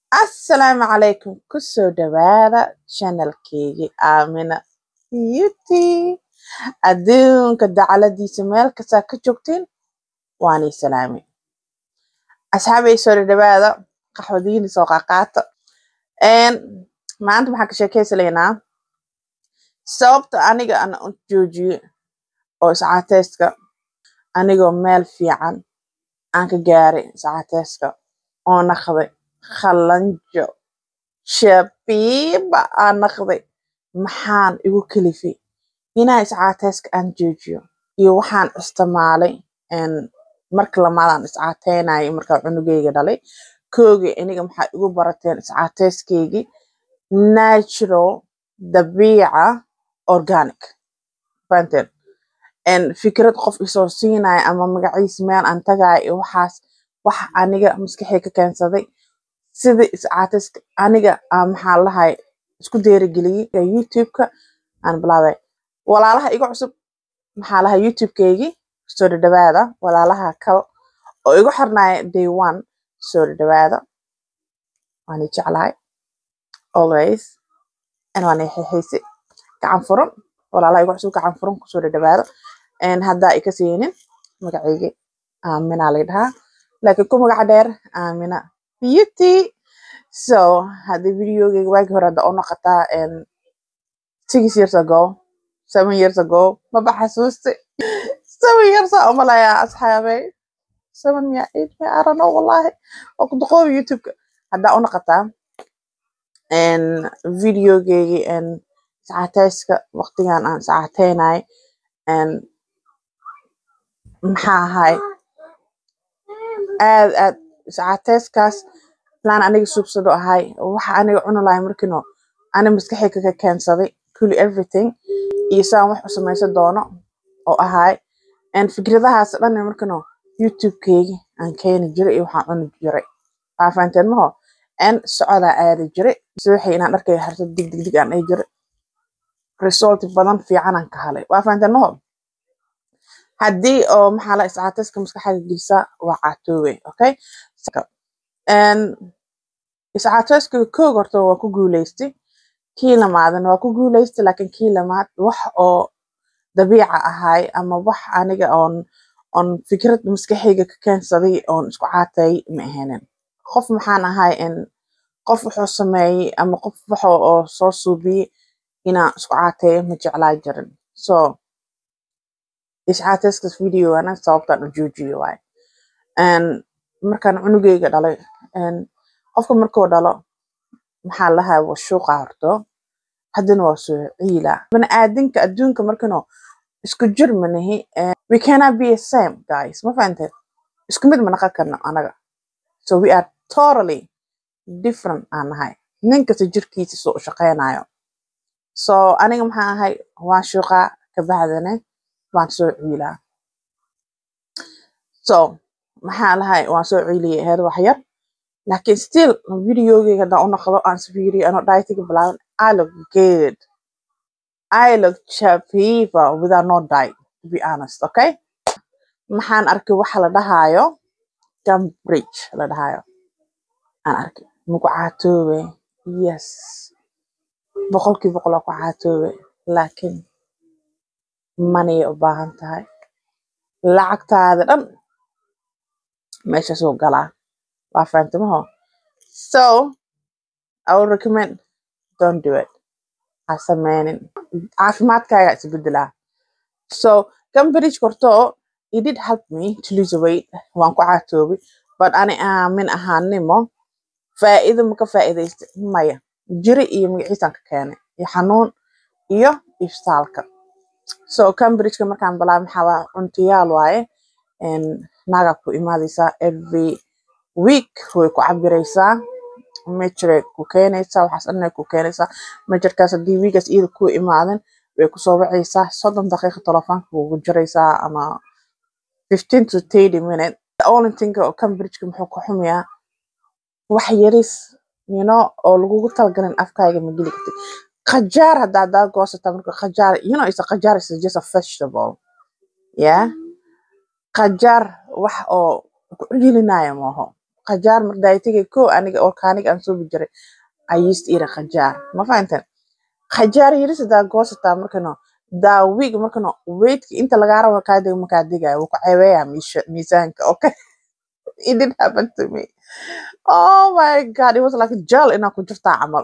Assalaamu calaykum kusoo dhawaada channelkeygii Aamina Beauty adduunka dacaladiisa meel kastaa ka joogtiin waanii salaami asxaabay soo dhawaada qaxwadiini soo qaqaata Een, maanta waxaan ka sheekeysanaynaa sababta aniga aan u joojiye oo iscaateyska anigoo meel fiican aan ka gaaray iscaateyska oo naqday qalanjo shabiiba aan naqday maxaan igu kalifay inaan iscaateyska aan joojiyo iyo waxaan isticmaalay een, marka lamaadaan iscaateynayay markaa cunugeyga dhalay koogii iniga maxaa igu barateen iscaateyskeygi natural dabiica organic fahanteen een fikrad qof isoo siinaya ama magaciis meel aan tagayo iyo waxaas wax aniga maskaxey ka keensaday sidii iscaateyska aniga aan maxaa lahay isku dhiirigeliyey youtube-ka aan bilaabay walaalaha igu cusub maxaa lahay youtube-keygi soo dhadhawaada walaalaha kale oo igu xirnaya day one soo dhadhawaada waan i jeclahay always and waan i xixiisi gacan furan walaalaha igu cusub gacan furan kusoo dhadhawaada een haddaa i kaseynin magaceygi aamina la dhahaa laakiin ku magaca dheer aamina beauty so haddii videogeyga waagi hore hadda u noqotaa een six years ago seven years ago maba xasuusti seven years aa umalayaa asxaabey seven miya eight miya I don't know wallahi waa ku duqoobi youtube-ka haddaa u noqotaa een videogeygi een iscaateyska waqtigan aan iscaateynay een maxaa ahay aad aad iscaateyskaas plan aniga suubsado ahay waxa aniga cuni lahay markino ani maskaxey ka keensaday kulli everything iyo saan wax u sameysan doono oo ahay een fikradahaas dhan markino youtube-keygi aan keeni jiray iyo waxaan cuni jiray waa fahanteen maho een socodaa aadi jiray subaxii inaan dharkeyga xirto dig dig dig aan dhihi jiray result badan fiican aan ka helay waa fahanteen maho haddii oo maxaa la iscaateyska maskaxda gelisaa waa caatoowe okay een iscaateyska koog horta waa ku guuleystay kii lamaadna waa ku guuleystay laakiin kii lamaad wax oo dabiica ahay ama wax aniga oon oon fikrad maskaxeyga ka keensaday oon isku caateeyay ma ahaynin qof maxaan ahay in qof wuxuu sameeyey ama qof waxa oo soo suubiyey inaan isku caateeyo ma jeclaa jirin so iscaateyskaas videogana sababtaan u joojiye waaye een markaan cunugeyga dhalay een qofka markuu dhalo maxaa la dhahaa waa shuuqa horto haddana waa soo ciila baniaadinka adduunka markano isku jir manahi we cannot be the same guys ma fahanteen isku mid ma naqon karno anaga so we are totally different aan nahay nin kasta jirkiisa soo u shaqeynayo so aniga maxaa ahay waan shuuqaa kabacdina waan soo ciilaa so maxaa lahay waan soo ciiliyay aheyd wax yar laakiin still videogeyga haddaan u noqdo aan isfiiriyo anoo dietiga bilaaban I look good I look chapiva without no diet to be honest okay maxaan arkay waxa la dhahaayo cambridge la dhahaayo aan arkay maku caatoobe yes boqolkii boqol waa ku caatoobe laakiin manay u baahan tahay lacagtaada dhan meeshaasuu galaa waa fahantimaho so I would recommend don't do it ha sameynin caafimaadkaaga isbedelaa so cambridge korto it did help me to lose weight waan ku caatoobay but ani aamin ahaanimo faa'iido ma ka faa'iidaystay maya jiri iyo magaciisaan ka keenay iyo xanuun iyo ifstaalka so cambridgeka markaan bilaabay maxaa waa cuntayaal waaye een naagaa ku imaadeysaa every week way ku cabireysaa mejiray ku keenaysaa waxaas dhanay ku keenaysaa mejerkaas haddii wiigaas iyada ku imaadan way kusoo wacaysaa soddon daqiiqo telefoonka kugu jiraysaa ama fifteen to thirty minute the only thing oo cambridgeka muxuu ka xumayaa wax yaris you know oo lagugu talagalin afkaaga ma geli kartid qajaar haddaa haddaa goosata marka qajaar you know is a qajaar is just a vegetable yeah qajaar wax oo ku celinaya maaho qajaar mar daaytiga ko aniga organic aan suubi jiray I used to eat a qajaar ma fahanteen qajaar yaris hadaa goosataa markano daa wig markano weightka inta lagaa rabo kaa dego makaa degayo wuu ku ceebeeyaa miisha- miisaanka okay it did happen to me oh my god it was like gel inaa ku jirtaa camal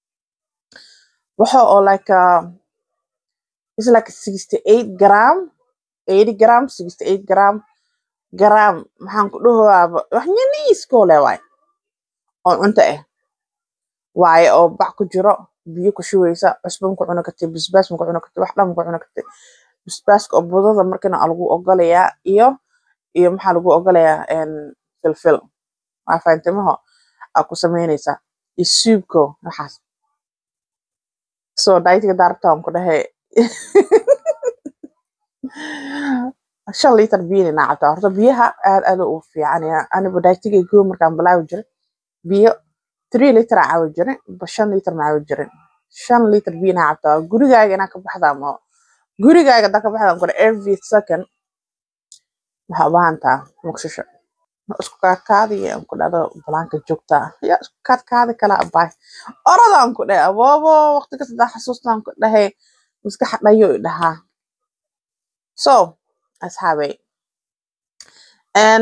waxa oo like uh, it's like 68 gram 80 gram 68 gram gram maxaan ku dhahowaaba wax yaniiskoo le waay oo cunto ah waaye oo bac ku jiro biyo ku shubeysa cusbo ma ku cuni kartid basbaas ma ku cuni kartid wax dhan ma ku cuni kartid basbaaska oo budada markana aa lagu ogolayaa iyo iyo maxaa lagu ogolayaa en, filfil waa fahantimaho aa ku sameyneysaa iyo suubko waxaas so daitiga daarabta aan ku dhahay shan litar biyo inaa cabtaa horta biyaha aad aad u fiican yahay aniba daitiga goo markaan bilaabi jiray biyo three litar aa cabi jiray ba shan litar ma cabi jirin shan litar biyo inaa cabtaa gurigaaga inaa ka baxdaa ma gurigaaga hadaa ka baxdaa kore every second waxaa u baahan taha muqshisho Ma isku kaadkaadiya aan ku dhahdo banaanka joogtaa yaa isku kaadkaadi kala abaay orodaan ku dhahay aboobo waqti kasta hadaa xasuustaan ku dhahay maskaxa dhayo i dhahaa so asxaabey en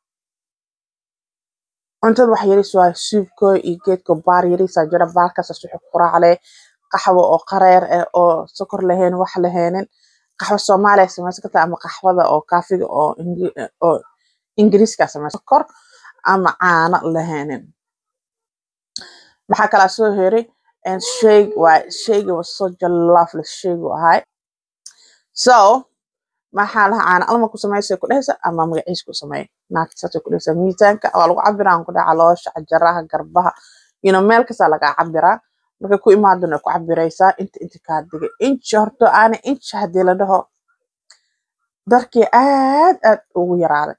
cuntada wax yaris waaye suubko iyo geedko baar yarisaa jira baarkaas wuxuu ku raacle qaxwo oo qareer ah oo sokor lahayn wax lahaynin qaxwo soomaaliya samaysan kartaa ama qaxwada oo kaafiga oo Ingi- oo ingiriiska samaysan sokor ama caano lahaynin maxaa kalaa soo heray en shayg waa shayga was such a lovely shaygu ahay so maxaa laha caana alma ku samaysay ku dhehaysa ama magaciis ku sameey naagta saasay ku dhehaysa miisaanka waa lagu cabiraa ku dhaha caloosha cajaraha garbaha you know meel kastaa lagaa cabiraa markay ku imaadana ku cabiraysaa inta inta kaa digay inchi horto aana inchi haddii la dhaho darkii aad aad ugu yaraaday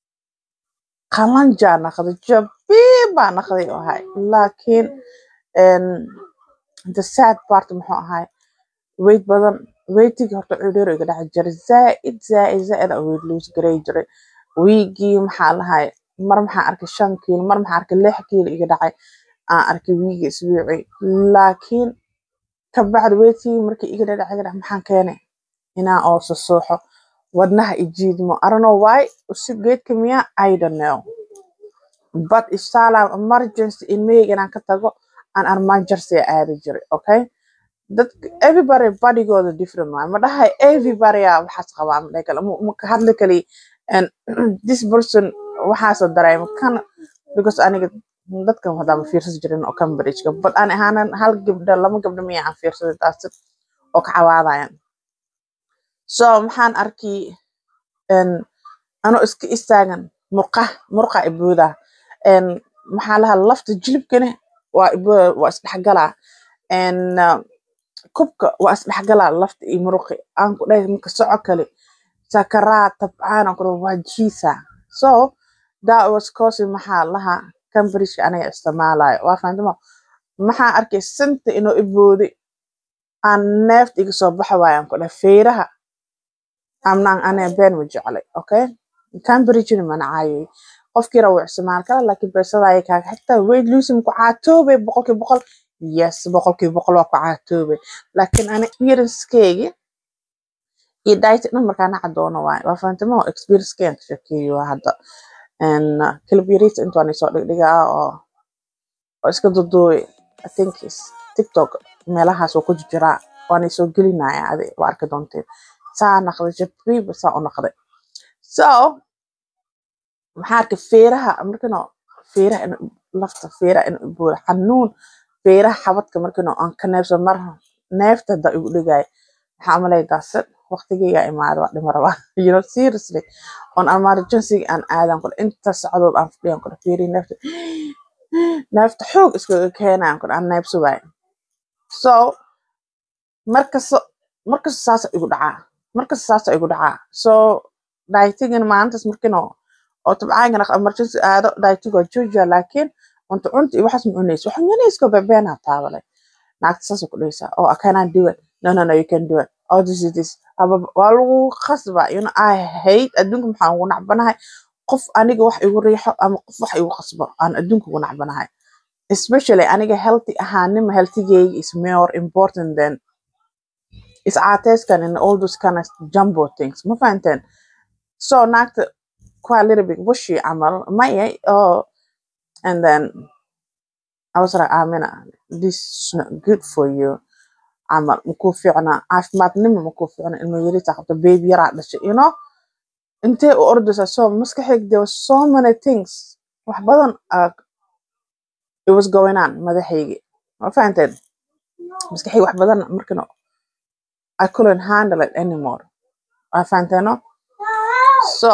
qalanjaa naqday jabiin baa naqday oo ahay laakiin en, the sad part muxuu ahay weight badan weightiga horta cudhur iga dhaci jiray zaaid zaaid zaaid aan weight lose garay jiray wiigii maxaa lahay mar maxaa arkay shan kiilo mar maxaa arkay lix kiilo iga dhacay aan arkay wiigii isbuuci laakiin kabacdi weightigii markii iga dhacay iga dhacay maxaan keenay inaan oo susuuxo wadnaha ijiidmo I don't know why usi geedka miya I don't know but if salam emergency ilmahayga inaan ka tago aan emergency aadi jiray okay dadka everybody bodigooda different waay ma dhahay everybody aa waxaas qabaa ma dhahay kale ma ma ka hadli kali and this person waxaasoo dareema kan because aniga dadkan hadaa ma fiirsan jirin oo cambridgeka but ani ahaanan hal gabdho lama gabdho miya aan fiirsaday taas oo ka cawaadayan so maxaan arkay en anoo iska istaagan murqa murqa ibooda en maxaa lahaa lafta jilibkana waa ibooda waa isdhexgalaa en uh, kubka waa isdhexgalaa lafta iyo muruqi aan ku dhahay marka soco kale sakaraad tabcaan aan ku dhahay waa jiisa so that was causing maxaa lahaa cambridgeka aniga isticmaalayo waa fahantimo maxaa arkay sinta inuu ibooday aan neefta iga soo baxa waayaan ku dhahay feeraha amnaan aniga been ma jeclay okay cambridgena mana caayay qofkii rawa isticmaal kara laakiin beesada ayay kaaga xitaa weight losing ku caatoobay boqolkiiba boqol yes boqolkiiba boqol waa ku caatoobay laakiin ani experiencekeegi iyo diet dhan markaan naca doono waaye waa fahantimo experiencekeegan ka sheekeeyo waa hadda en kilibirita intaan isoo dhigdhigaa oo oo iska duduubay i think is tiktok meelahaas oo ku jiraa waan isoo gelinaya adi waa arki doonteen saa naqday jabiiba saa u naqday so maxaa arkay feeraha markano feeraha in lafta feeraha in buura xanuun feeraha xabadka markano aan ka neefso mar neefta hadda igu dhigaayo maxaa umalay daasad waqtigeyga imaada waa dhima rabaa you know seriously on emergency aan aadan kule inta socdood aan fadhiyan kule feerihi neefta neefta xoog iskaga keenayan kule aan neefso waayo so markasta markasta saasa igu dhacaa markasta saasa igu dhacaa so dietigana maalintaas markino oo tabcaankana emergency aado dietig waa joojiya laakiin cunto cunta iyo waxaas ma cunaysa waxaan cunayska bebeenaa taabalay naagta saasa ku dhaysaa oh I cannot do it no no no you can do it oh this is this Ababa- waa lagu khasba you know I hate adduunka maxaan ugu nacbanahay qof aniga wax igu riixo ama qof wax igu qasbo aan adduunka ugu nacbanahay especially aniga healthy ahaanima healthigayga is more important than iscaateyskan and all those kind of jumbo things ma fahanteen so naagta quite a little bit wishy camal maya oh and then I was like Amina this is not good for you camal makuu fiicna caafimaadnimo makuu fiicna ilmo yarita qabta baby yaraa dhashay you know intee u ordaysaa so maskaxayga there was so many things wax badan uh, it was going on madaxaygi ma fahanteen maskaxayga wax badan markana I couldn't handle it anymore ma fahanteeno so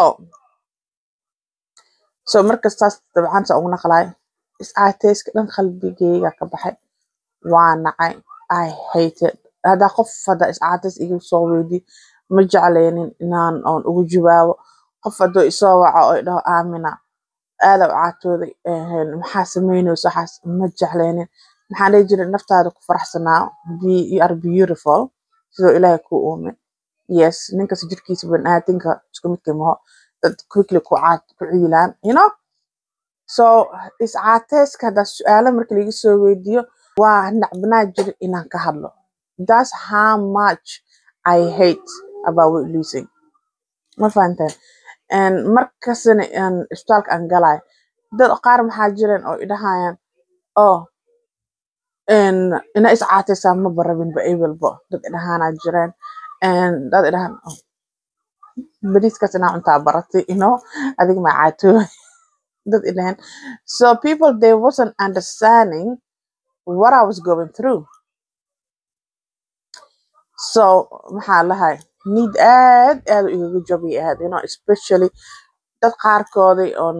so markastaas dabcan saa ugu naqlaay iscaateyska dhan qalbigayga ka baxay waa nacay I hated haddaa qof haddaa iscaateys iga soo weydi ma jecleynin inaan oon ugu jawaabo qof hadduu isoo waco oo idhaho aamina aada u caatooday een, maxaa sameyneysa waxaas ma jecleynin maxaan dhihi jiray naftaada ku faraxsanaa be you are beautiful sidoo ilaahay kuu uume yes ninkas jirkiisa baniaadinka isku midkii maho dad quickly ku caad ku ciilaan you know so iscaateyska haddaa su-aalo marka laga soo weydiiyo waa nacbanaa jira inaan ka hadlo that's how much I hate about weight losing ma fahanteen And markasna aan isbitaalka aan galay dad qaar maxaa jireen oo idhahayaan oh een, ina iscaateysaa ma barabinba ebelbo dad idhahaanaa jireen And dad idhahaan oh, bariiskaas inaa cuntaa baratay you know adiga maa caatooy dad idhahaan so people they wasn't understanding what I was going through so maxaa lahay need aad aad u igaga jabi ahayd you know especially dad qaarkoodii on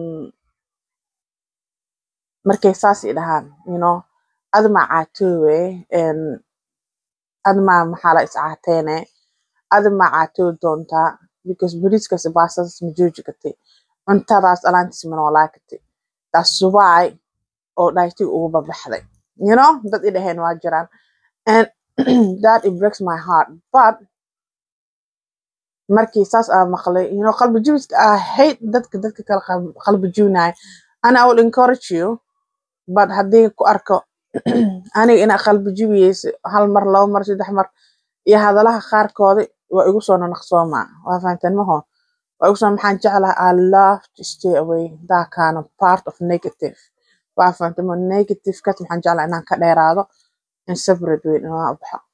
markay saas i dhahaan you know admaa caatoowe and admaa maxaa la iscaateene admaa caatoo doontaa because bariiskaas baastadas ma jooji kartay cuntadaas alaantiis ma noolaa kartay that's why oo dhaytiga ugu babaxday you know dad i dhaheen waa jiraan and that it breaks my heart but markii saas aan maqlay you know qalbi jabiska I hate dadka dadka kala qalb- qalbi jibinayo and I will encourage you but haddii ku arko aniga inaa qalbi jibiyeysa hal mar laba mar saddex mar iyo hadalaha qaarkoodi waa igu soo nanaqsoomaa waa fahanteen maho waa igu soo maxaan jeclahay I love to stay away that kind of part of negative waa fahanteen ma negative kat maxaan jeclahay inaan ka dheeraado in separate way inaan u baxo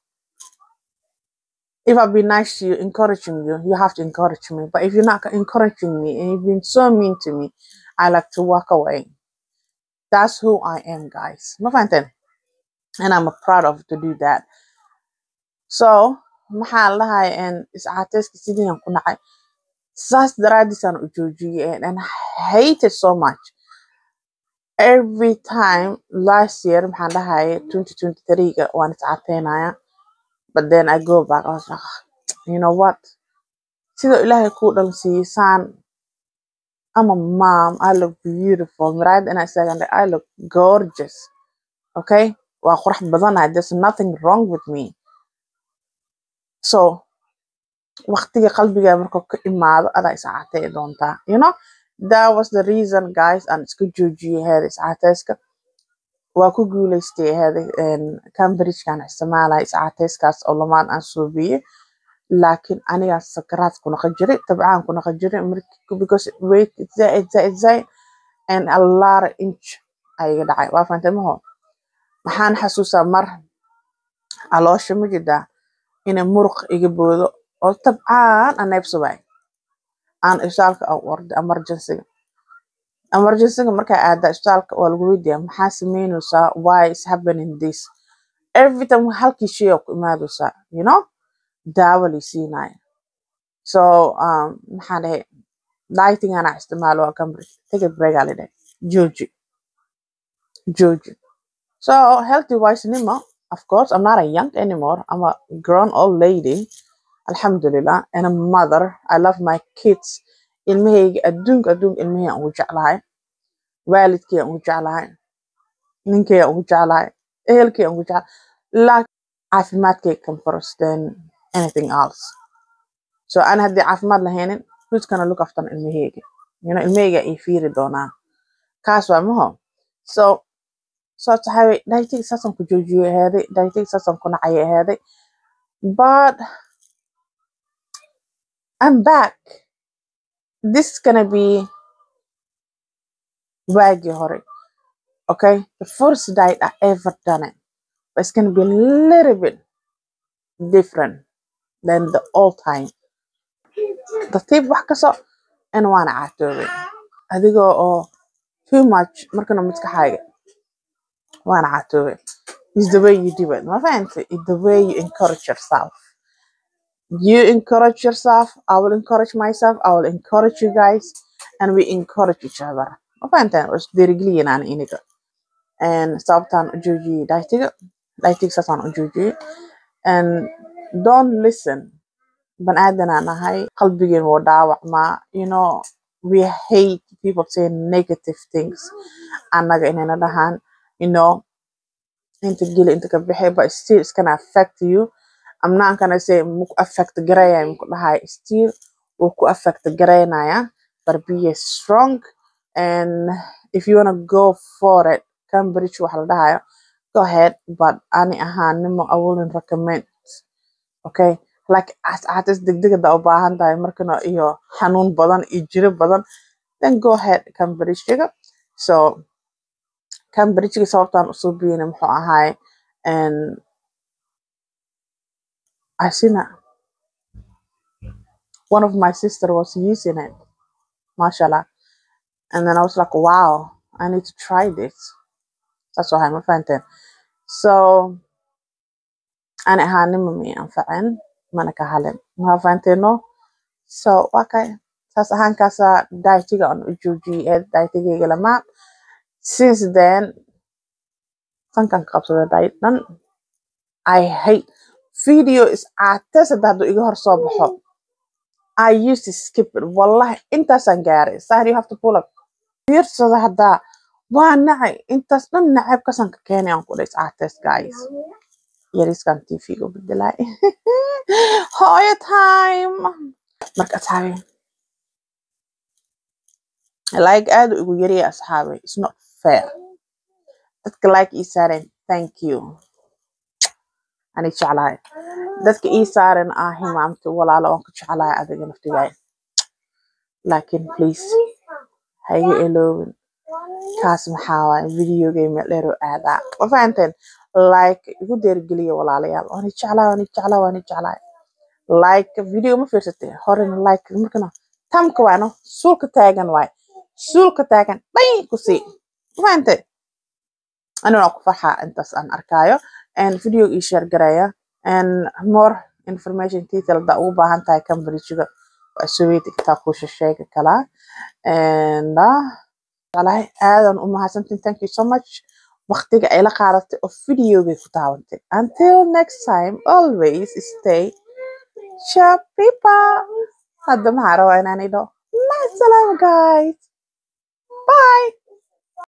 if I've been nice to you, encouraging you, you have to encourage me. But if you're not encouraging me and you've been so mean to me, I like to walk away. That's who I am, guys. Ma fahanteen? And I'm proud of to do that. So, maxaa lahay and iscaateyska sidii aan ku nacay saas daraadiisaan u joojiyey and I hate it so much every time last year maxaan dhahay 2023 ga waan iscaateynaya but then I go back I was like you know what sida ilaahay kuu dhalsiiyey saan I'm a mom I look beautiful miraayada inaa istaagan I look gorgeous okay waa qurux badanahay there's nothing wrong with me so waqtiga qalbiga markuu ka imaado adaa iscaatey doontaa you know that was the reason guys aan iska joojiyey heeda iscaateyska waa ku guuleystay heeda cambridgekan isticmaalaya iscaateyskaas oo lamaan aan suubiyey laakiin anigaa sakaraad ku naqan jiray tabcaan ku naqan jiray markii because weight zaid zaid zaid and a lot of inch ayaga dhacay waa fahantay maho maxaan xasuusaa mar caloosha ma jidaa inay muruq iga boodo oo tabcaan aan neebsabaay aan isbitaalka aan u orday emergencyga emergencyga markaa aadaa isbitaalka waa lagu weydiiyaa maxaa sameyneysaa why is happening this every time halkii shay oo ku imaadeysaa you know daawo lay siinaya so um, maxaan dhahay dieting anaa isticmaalo waa cambridge take a break aa lidhahay jooji jooji so healthy wise nimo of course i'm not a young anymore i'm a grown old lady alxamdulillah and a mother i love my kids ilmahayga adduunka adduunka ilmahayga aan ugu jeclahay waalidkay aan ugu jeclahay ninkay aan ugu jeclahay ehelkay aan ugu jeclahay laakiin caafimaadkay come first than anything else so ana haddii caafimaad lahaynin who's gonna look after ilmahayga you know ilmeyga ii fiiri doonaa kaas waa maho so sababta waxaa weye dietigi saasaan ku joojiyey ahaaday dietigi saasaan ku nacay ahaaday but I'm back this is gonna be waagii hore okay the first diet I ever done it but it's gonna be a little bit different than the old time tartiib wax kaso in waana caatoobay adigoo oo too much markana maskaxaaga waana caatoobay is the way you do it ma fahantay is the way you encourage yourself you encourage yourself I will encourage myself I will encourage you guys and we encourage each other ma fahanteen waa isdhiirigeliyeen aan iniga and sababtaan u joojiyey dietiga dietiga saasaan u joojiyey and don't listen ban aadanaan nahay qalbigeen wuu dhaawacmaa you know we hate people saying negative things annaga inayna dhahaan you know inta geli inta ka bixi but still it's gonna affect you I'm not gonna say muku affect garaya muku dhahay still wuu ku affect garaynaya but be strong and if you wanna go for it Cambridge waxa la dhahayo go ahead but ani ahaanimo I wouldn't recommend okay like cascatis degdeg hadaa u baahan tahay markana iyo xanuun badan iyo jiro badan then go ahead Cambridge-ga so Cambridge-ga sababtaan usoo biyeyna muxuu ahaay and I seen it. one of my sister was using it mashallah and then I was like wow I need to try this that's why I'm a fan so ani ahaanima may anfacin mana ka halin ma fahanteeno so waa kay saas ahaankaasaa dietiga aan u joojiyey ee dietigayga lamaa since then tankan ka qabsada diet dhan I hate video is caates hadda hadduu iga hor soo baxo I used to skip it wallahi intaasaan gaaray sahar you have to pull up fiirsada haddaa waa nacay intaas dhan nacabkasan ka keenay aan ku dhays caates guys yariskan tv-ga bedelay hooyo time marka asxaabi like aad u igu yariya asxaabi it's not fair dadka like ii saareen thank you ani jeclahay dadka ii saaren ah himaamta walaalo waan ku jeclahay adiga naftigaay laakiin please ha iga eloobin kaas maxaa waaye videogay meel dheer oo aadaa ma fahanteen like igu deergeliya walaalayaal waani jeclaa waani jeclaa waani jeclaa like video ma fiirsatay horena like markana tamka waano suulka taagan waay suulka taagan dhay ku sii ma fahantay aniguna ku farxaa intaas aan arkaayo and video ii share garaya and more information detail haddaa ugu baahan tahay cambridge-ga waa soweyti kitaa kuusha sheegi kalaa and uh, walahi aadan u mahadsantiin thank you so much waqtiga ay la qaadatay oo videogay ku daawantay until next time always stay sharp people hadda maxaa rabaa inaan idho maasalaam guys bye